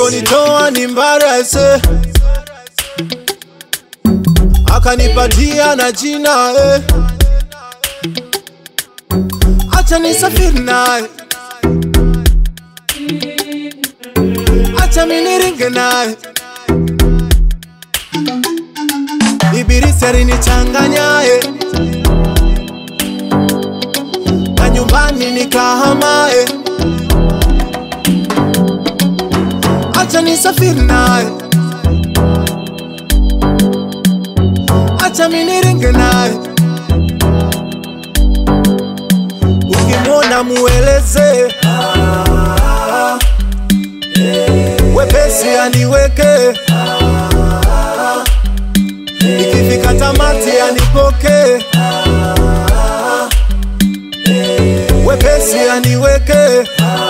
aliponitoa ni mbarese akanipatia na jina eh. acha nisafiri naye acha miniringe naye Ibilisi alinichanganyaye na nyumbani nikahamaye, acha nisafiri naye, acha miniringe naye. Ukimwona mueleze wepesi aniweke ikifika tamati anipoke wepesi aniweke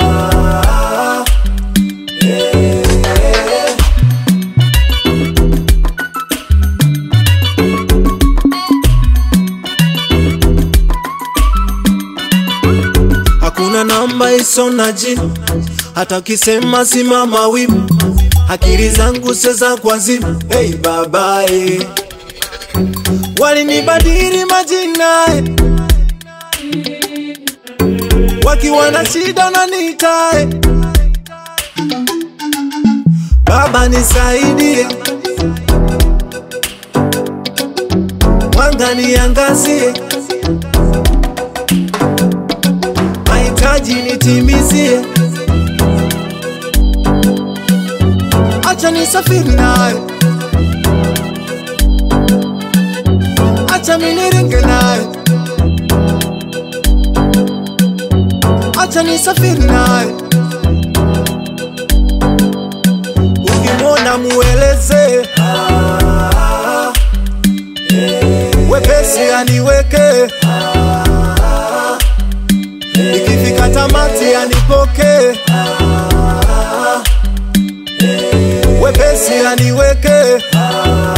hakuna namba iso na jina hata ukisema simama wima akili zangu seza kwa zima hey babae walinibadili majina eh. wakiwa na shida unaniita eh. baba nisaidie mwanga niangazie mahitaji nitimizie acha nisafiri naye acha miniringe naye acha nisafiri naye ukimwona mueleze wepesi aniweke ikifika tamati anipoke wepesi aniweke